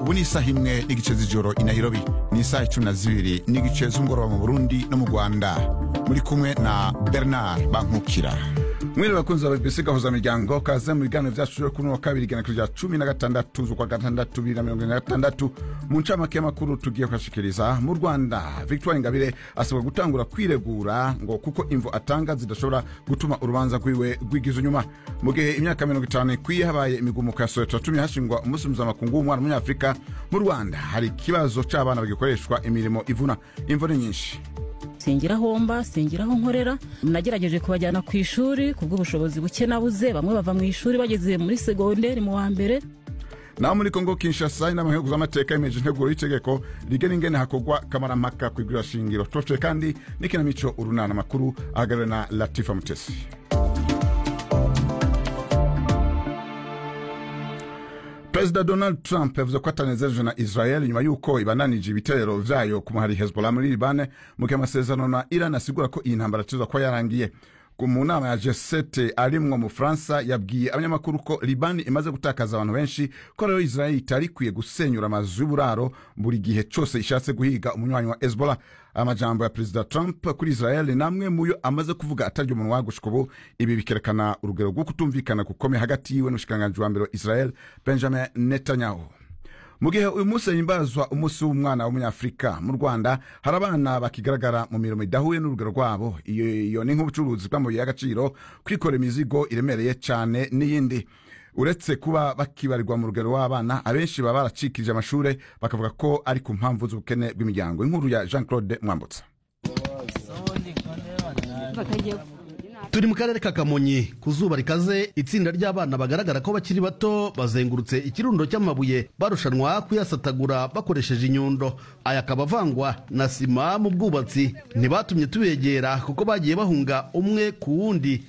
ubu ni isaha imwe n'igice z'ijoro i nairobi ni isaha icumi na zibiri n'igice z'umugoroba mu burundi no mu rwanda muri kumwe na bernard bankukira mwere bakunzi ba bbc gahuza miryango kaze mu biganiro vyacu vyo kuri uno wa kabiri igenekerezo rya cumi na gatandatu z'ukwa gatandatu bibiri na mirongo ine na gatandatu mu ncamake y'amakuru tugiye kubashikiriza mu rwanda victoire ingabire asabwa gutangura kwiregura ngo kuko imvo atanga zidashobora gutuma urubanza rwiwe rwigiza inyuma mu gihe imyaka mirongo itanu ikwiye habaye imigumuko ya soweto yatumye hashingwa umunsi mpuzamakungu w'umwana w'umunyafurika mu rwanda hari ikibazo c'abana bagikoreshwa imirimo ivuna imvo ni nyinshi singira aho mba singira aho nkorera nagerageje kubajyana ku ishuri ku bw'ubushobozi buke nabuze bamwe bava mu ishuri bageze muri segonderi mu wa mbere naho muri kongo kinshasa inama nk'igihugu z'amateka yemeje integuro y'itegeko rigena ingene hakorwa kamarampaka ku igurira shingiro tubafitiye kandi n'ikinamico urunana amakuru ahagarariwe na latifa mutesi perezida donald trump yavuze ko atanezerejwe na israel nyuma y'uko ibananije ibitero vyayo ku muhari hezbollah muri libane mu gihe amasezerano na iran asigura ko iyi ntambara atezwa kuba yarangiye mu nama ya g7 arimwo mu faransa yabwiye abanyamakuru ko libani imaze gutakaza abantu benshi ko rero israel itari ikwiye gusenyura amazu y'uburaro buri gihe cyose ishatse guhiga umunywanyi wa hezbollah amajambo ya perezida trump kuri israel namwe muyo amaze kuvuga atarya umunwa gushika ubu ibi bikerekana urugero rwo kutumvikana gukomeye hagati yiwe n'umushikiranganji wa mbere wa israel benjamin netanyahu mu gihe uyu munsi himbazwa umunsi w'umwana w'umunyafurika mu rwanda hari abana bakigaragara mu mirimo idahuye n'urugero rwabo iyo ni nk'ubucuruzi bw'amabuye y'agaciro kwikora imizigo iremereye cyane n'iyindi uretse kuba bakibarirwa mu rugero w'abana abenshi baba baracikirije amashuri bakavuga ko ari ku mpamvu z'ubukene bw'imiryango inkuru ya jean claude mwambutsa turi mu karere ka kamonyi ku zuba rikaze itsinda ry'abana bagaragara ko bakiri bato bazengurutse ikirundo cy'amabuye barushanwa kuyasatagura bakoresheje inyundo aya akaba avangwa na sima mu bwubatsi ntibatumye tubegera kuko bagiye bahunga umwe ku wundi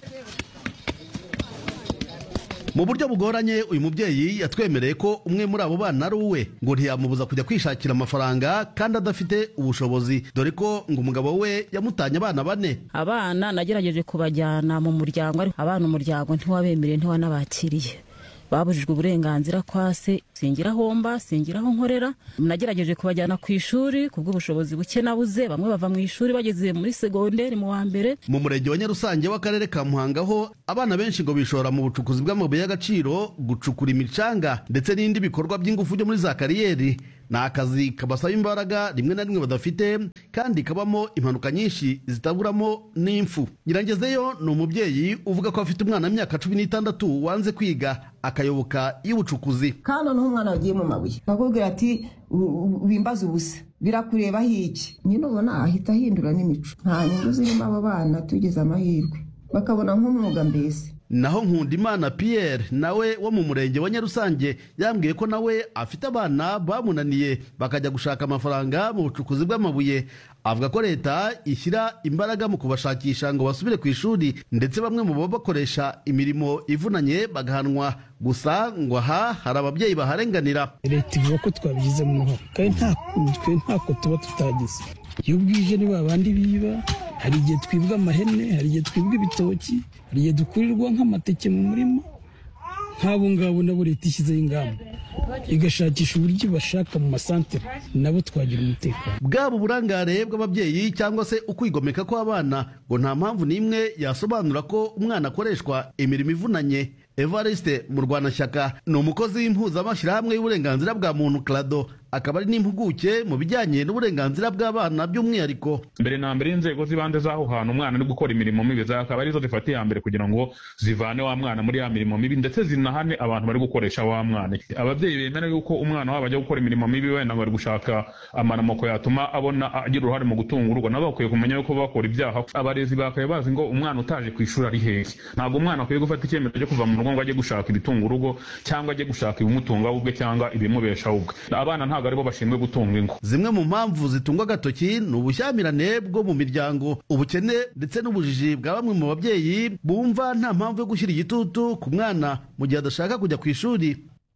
mu buryo bugoranye uyu mubyeyi yatwemereye ko umwe muri abo bana ari uwe ngo ntiyamubuza kujya kwishakira amafaranga kandi adafite ubushobozi dore ko ngo umugabo we yamutanye abana bane abana nagerageje kubajyana mu muryango ariko abana umuryango ntiwabemereye ntiwanabakiriye babujijwe uburenganzira kwa se singira aho mba singira aho nkorera nagerageje kubajyana ku ishuri ku bw'ubushobozi buke nabuze bamwe bava mu ishuri bageze muri segonderi mu wa mbere mu murenge wa nyarusange w'akarere ka muhanga ho abana benshi ngo bishora mu bucukuzi bw'amabuye y'agaciro gucukura imicanga ndetse n'ibindi bikorwa by'ingufu byo muri za kariyeri ni akazi kabasaba imbaraga rimwe na rimwe badafite kandi kabamo impanuka nyinshi zitaburamo n'impfu nyirangezeyo ni umubyeyi uvuga ko afite umwana w'imyaka cumi n'itandatu wanze kwiga akayoboka y'ubucukuzi kandi noneho umwana wagiye mu mabuye bakubwira ati wimbaze ubusa birakurebaho iki nyine ubona ahita ahindura n'imico nta nyungu zirimo abo bana tugize amahirwe bakabona nk'umwuga mbese naho nkundimana pierre nawe wo mu murenge wa nyarusange yambwiye ko nawe afite abana bamunaniye bakajya gushaka amafaranga mu bucukuzi bw'amabuye avuga ko leta ishyira imbaraga mu kubashakisha ngo basubire ku ishuri ndetse bamwe mu baba bakoresha imirimo ivunanye bagahanwa gusa ngo aha hari ababyeyi baharenganira leta ivuga ko twabigizemo uruhare kandi twe ntako tuba tutagize iyo bwije ni babandi biba hari igihe twibwa amahene hari igihe twibwa ibitoki hari igihe dukurirwa nk'amateke mu murima nk'abo ngabo nabo leta ishyizeho ingamba igashakisha uburyo bashaka mu masantere nabo twagira umutekano bwaba uburangare bw'ababyeyi cyangwa se ukwigomeka kw'abana ngo nta mpamvu n'imwe yasobanura ko umwana akoreshwa imirimo ivunanye evariste mu rwanashyaka ni umukozi w'impuzamashyirahamwe y'uburenganzira bwa muntu clado akaba ari n'impuguke mu bijyanye n'uburenganzira bw'abana by'umwihariko mbere na mbere inzego z'ibanze z'aho hantu umwana ari gukora imirimo mibi zakaba arizo zifata iya mbere kugira ngo zivane wa mwana muri ya mirimo mibi ndetse zinahane abantu bari gukoresha wa mwana ababyeyi bemera yuko umwana wabo ajya gukora imirimo mibi wenda ngo bari gushaka amaramoko yatuma abona agira uruhare mu gutunga urugo nabo bakwiye kumenya yuko bakora ibyaha abarezi bakaye bazi ngo umwana utaje ku ishuri ari hehe ntabwo umwana akwiye gufata icyemezo cyo kuva mu rugo ngo ajye gushaka ibitunga urugo cyangwa ajye gushaka ibimutunga ubwe cyangwa ibimubeshaho ubwe abana ntabwo aribo bashinzwe gutunga ingo zimwe mu mpamvu zitungwa agatoki ni ubushyamirane bwo mu miryango ubukene ndetse n'ubujiji bwa bamwe mu babyeyi bumva nta mpamvu yo gushyira igitutu ku mwana mu gihe adashaka kujya ku ishuri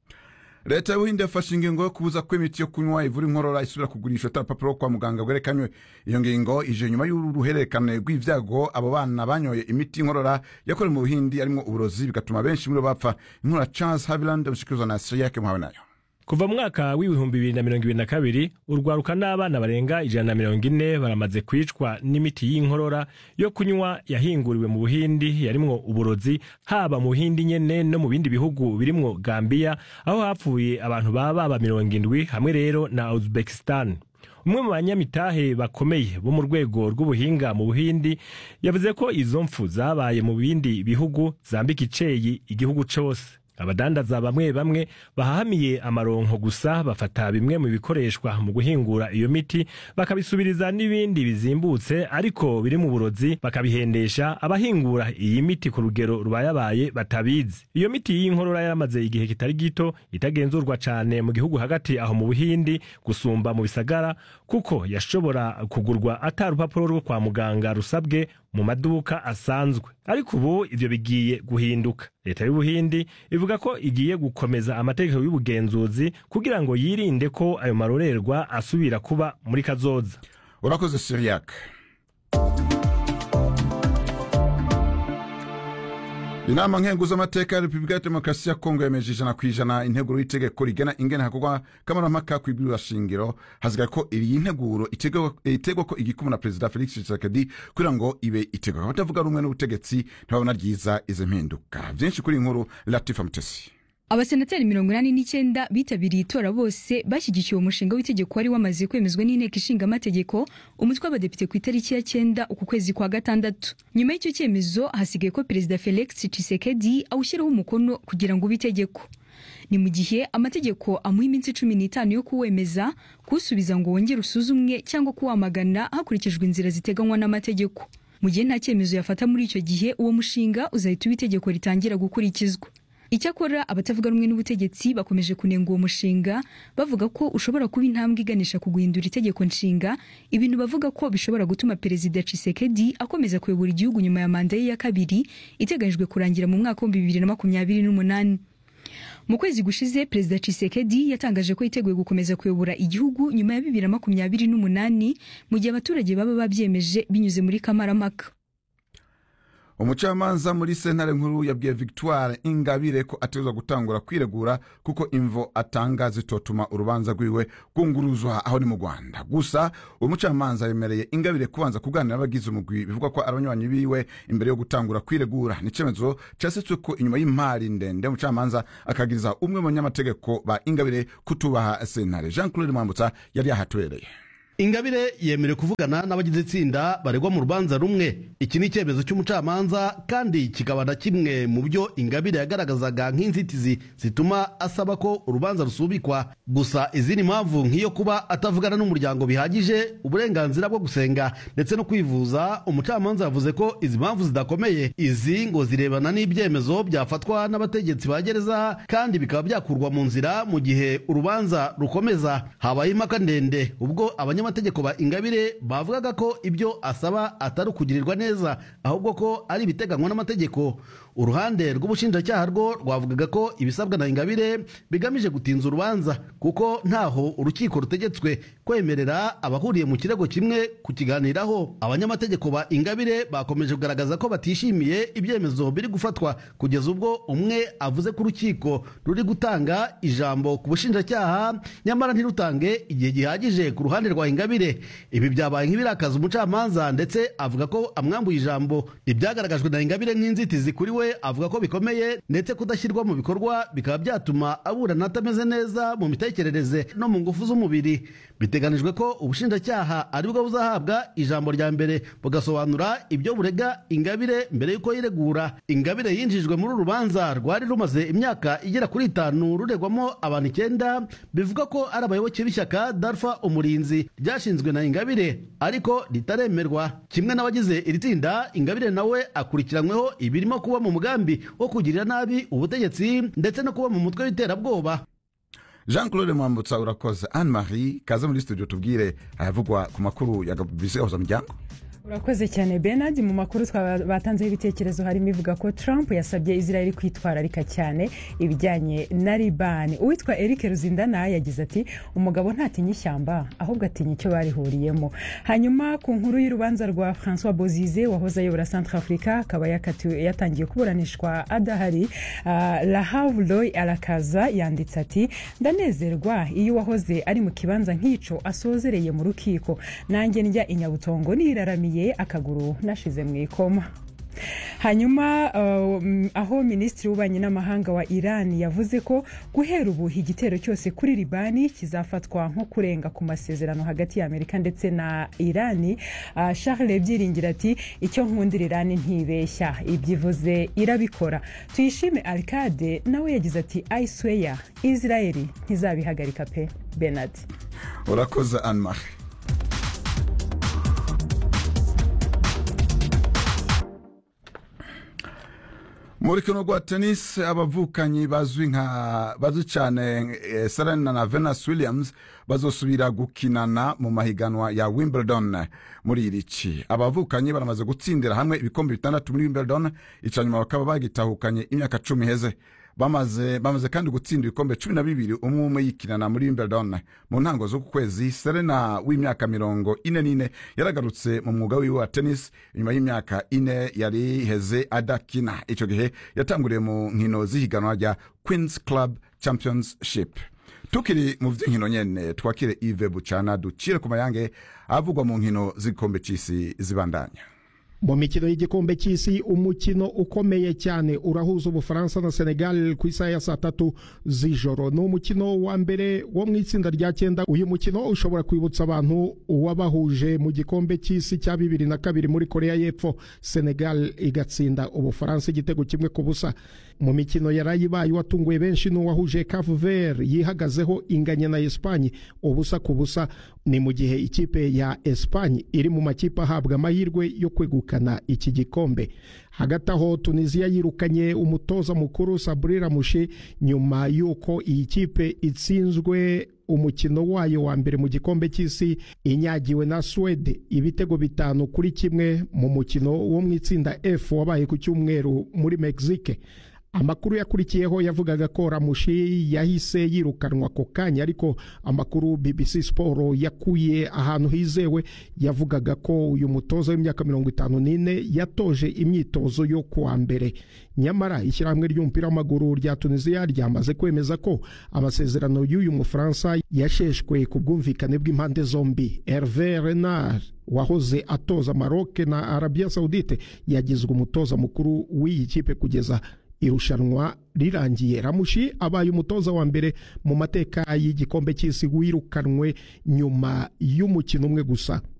leta y'ubuhinde yafashe ingingo yo kubuza ko imiti yo kunywa ivura inkorora isubira kugurisha atarapapuro rwo kwa muganga bwerekanywe iyo ngingo ije nyuma y'uruhererekane rw'ibyago abo bana banyoye imiti y'inkorora yakorewe mu buhindi harimo uburozi bigatuma benshi muri bo bapfa inkura charles haviland umushikiriza na siriyake muhawe nayo kuva mu mwaka w'ibihumbi bibiri na mirongo ibiri na kabiri urwaruka n'abana barenga ijana na mirongo ine baramaze kwicwa n'imiti y'inkorora yo kunywa yahinguriwe mu buhindi yarimwo uburozi haba mu buhindi nyene no mu bindi bihugu birimwo gambiya aho hapfuye abantu baba baba mirongo indwi hamwe rero na uzbekistan umwe mu banyamitahe bakomeye bo mu rwego rw'ubuhinga mu buhindi yavuze ko izo mfu zabaye mu bindi bihugu zambika iceyi igihugu cose abadandaza bamwe bamwe bahahamiye amaronko gusa bafata bimwe mu bikoreshwa mu guhingura iyo miti bakabisubiriza n'ibindi bizimbutse ariko biri mu burozi bakabihendesha abahingura iyi miti ku rugero rubayabaye batabizi iyo miti y'inkorora yaramaze igihe kitari gito itagenzurwa cane mu gihugu hagati aho mu buhindi gusumba mu bisagara kuko yashobora kugurwa ata rupapuro rwo kwa muganga rusabwe mu maduka asanzwe ariko ubu ivyo bigiye guhinduka leta y'ubuhindi ivuga ko igiye gukomeza amategeko y'ubugenzuzi kugira ngo yirinde ko ayo marorerwa asubira kuba muri kazoza urakoze siriyak inama nkenguzamateka ya repubulika ya demokarasi ya kongo yemeje ijana ku ijana integuro y'itegeko rigena ingene hakorwa kamarampaka kw'ibwirwa shingiro hasigaye ko iyi nteguro itegwa ko igikumwe na perezida felix tshisekedi kugira ngo ibe itegwa abatavuga rumwe n'ubutegetsi ntibabona ryiza izi mpinduka vyinshi kuri iyi nkuru latifa mutesi abasenateri mirongo inani n'icyenda bitabiriye itora bose bashyigikiye umushinga w'itegeko wari wamaze kwemezwa n'inteko ishinga amategeko umutwe w'abadepite ku itariki ya cyenda uku kwezi kwa gatandatu nyuma y'icyo cyemezo hasigaye ko perezida felix tshisekedi awushyiraho umukono kugira ngo ube itegeko ni mu gihe amategeko amuha iminsi cumi n'itanu yo kuwemeza kuwusubiza ngo wongere usuzumwe cyangwa kuwamagana hakurikijwe inzira ziteganywa n'amategeko mu gihe nta cyemezo yafata muri icyo gihe uwo mushinga uzahita uba itegeko ritangira gukurikizwa icyakora abatavuga rumwe n'ubutegetsi bakomeje kunenga uwo mushinga bavuga ko ushobora kuba intambwe iganisha ku guhindura itegeko nshinga ibintu bavuga ko bishobora gutuma perezida Tshisekedi akomeza kuyobora igihugu nyuma ya manda ye ya kabiri iteganyijwe kurangira mu mwaka w'ibihumbi bibiri na makumyabiri n'umunani mu kwezi gushize perezida Tshisekedi yatangaje ko yiteguye gukomeza kuyobora igihugu nyuma ya bibiri na makumyabiri n'umunani mu gihe abaturage baba babyemeje binyuze muri kamarampaka umucamanza muri sentare nkuru yabwiye victoire ingabire ko ategerezwa gutangura kwiregura kuko imvo atanga zitotuma urubanza rwiwe rwunguruzwa aho ni mu rwanda gusa uwo mucamanza yemereye ingabire kubanza kuganira n'abagize umugwi bivugwa ko ari abanywanyi biwe imbere yo gutangura kwiregura ni icyemezo cyasitswe ko inyuma y'imari ndende umucamanza akagiriza umwe mu banyamategeko ba ingabire kutubaha sentare jean claude mwambutsa yari yahatubereye ingabire yemerewe kuvugana n'abagize itsinda baregwa mu rubanza rumwe iki ni icyemezo cy'umucamanza kandi kikaba na kimwe mu byo ingabire yagaragazaga nk'inzitizi zituma asaba ko urubanza rusubikwa gusa izindi mpamvu nk'iyo kuba atavugana n'umuryango bihagije uburenganzira bwo gusenga ndetse no kwivuza umucamanza yavuze ko izi mpamvu zidakomeye izi ngo zirebana n'ibyemezo byafatwa n'abategetsi ba gereza kandi bikaba byakurwa mu nzira mu gihe urubanza rukomeza habaye impaka ndende ubwo abanya abanyamategeko ba ingabire bavugaga ko ibyo asaba atari ukugirirwa neza ahubwo ko ari ibiteganywa n'amategeko uruhande rw'ubushinjacyaha rwo rwavugaga ko ibisabwa na ingabire bigamije gutinza urubanza kuko ntaho urukiko rutegetswe kwemerera abahuriye mu kirego kimwe kukiganiraho abanyamategeko ba ingabire bakomeje kugaragaza ko batishimiye ibyemezo biri gufatwa kugeza ubwo umwe avuze ko urukiko ruri gutanga ijambo ku bushinjacyaha nyamara ntirutange igihe gihagije ku ruhande rwa ingabire ibi byabaye nk'ibirakaza umucamanza ndetse avuga ko amwambuye ijambo ibyagaragajwe na ingabire nk'inzitizi kuri we avuga ko bikomeye ndetse kudashyirwa mu bikorwa bikaba byatuma aburana atameze neza mu mitekerereze no mu ngufu z'umubiri biteganijwe ko ubushinjacyaha aribwo buzahabwa ijambo rya mbere bugasobanura ibyo burega ingabire mbere y'uko yiregura ingabire yinjijwe muri uru rubanza rwari rumaze imyaka igera kuri itanu ruregwamo abantu icyenda bivuga ko ari abayoboke b'ishyaka darfa umurinzi ryashinzwe na ingabire ariko ritaremerwa kimwe n'abagize iri tsinda ingabire nawe akurikiranyweho ibirimo kuba mu mugambi wo kugirira nabi ubutegetsi ndetse no kuba mu mutwe w'iterabwoba jean claude mwambutsa urakoze anne marie kaze muri studio tubwire ayavugwa ku makuru ya bisi gahuza miryango urakoze cyane benard mu makuru batanzeho ibitekerezo harimo ivuga ko trump yasabye israel kwitwararika cyane ibijyanye na libani uwitwa eric ruzindana yagize ati umugabo ntatinya ishyamba ahubwo atinya icyo barihuriyemo hanyuma ku nkuru y'urubanza rwa francois bozize wahoze ayobora centre africa akaba yatangiye kuburanishwa adahari uh, lahavloy arakaza yanditse ati ndanezerwa iyo uwahoze ari mu kibanza nk'icyo asozereye mu rukiko nanjye njya inyabutongo niraramiye akaguru nashize mu ikoma hanyuma uh, aho minisitiri w'ububanyi n'amahanga wa iran yavuze ko guhera ubu igitero cyose kuri libani kizafatwa nko kurenga ku masezerano hagati ya amerika ndetse na irani uh, charles byiringira ati icyo nkundira irani ntibeshya ibyivuze irabikora tuyishime arcade nawe yagize ati ayisweya israeli ntizabihagarika pe benard urakoze anmarie muri kino rwa tenisi abavukanyi bazwi nka bazwi cyane eh, serena na venus williams bazosubira gukinana mu mahiganwa ya wimbledon muri iri ci abavukanyi baramaze gutsindira hamwe ibikombe bitandatu muri wimbledon ica nyuma bakaba bagitahukanye imyaka cumi iheze bamaze bamaze kandi gutsinda ibikombe cumi na bibiri umwe umwe yikinana muri wimbledon mu ntango z'uku kwezi serena w'imyaka mirongo ine n'ine yaragarutse mu mwuga wiwe wa tennis nyuma y'imyaka ine yari iheze adakina icyo gihe yatanguriye mu nkino z'ihiganwa rya queens club championship tukiri mu by'inkino nyene twakire ive bucana ducire ku mayange avugwa mu nkino z'igikombe cy'isi zibandanya mu mikino y'igikombe cy'isi umukino ukomeye cyane urahuza ubufaransa na senegal ku isaha ya saa tatu z'ijoro ni umukino wa mbere wo mu itsinda rya cyenda uyu mukino ushobora kwibutsa abantu uwabahuje mu gikombe cy'isi cya bibiri na kabiri muri korea y'epfo senegal igatsinda ubufaransa igitego kimwe ku busa mu mikino yarayibaye watunguye benshi n'uwahuje cavu vert yihagazeho inganya na esipanye ubusa ku busa ni mu gihe ikipe ya esipanye iri mu makipe ahabwa amahirwe yo kwegukana iki gikombe hagati aho tunisiya yirukanye umutoza mukuru saburi ramushi nyuma y'uko iyi kipe itsinzwe umukino wayo wa mbere mu gikombe cy'isi inyagiwe na swede ibitego bitanu kuri kimwe mu mukino wo mu itsinda f wabaye ku cyumweru muri mexique amakuru yakurikiyeho yavugaga ko ramushi yahise yirukanwa ako kanya ariko amakuru bbc siporo yakuye ahantu hizewe yavugaga ko uyu mutoza w'imyaka mirongo itanu n'ine yatoje imyitozo yo kuwa mbere nyamara ishyirahamwe ry'umupira w'amaguru rya tunisiya ryamaze kwemeza ko amasezerano y'uyu mufaransa yasheshwe ku bwumvikane bw'impande zombi herve renard wahoze atoza maroc na arabia saudite yagizwe umutoza mukuru w'iyi kipe kugeza irushanwa rirangiye ramushi abaye umutoza wa mbere mu mateka y'igikombe cy'isi wirukanwe nyuma y'umukino umwe gusa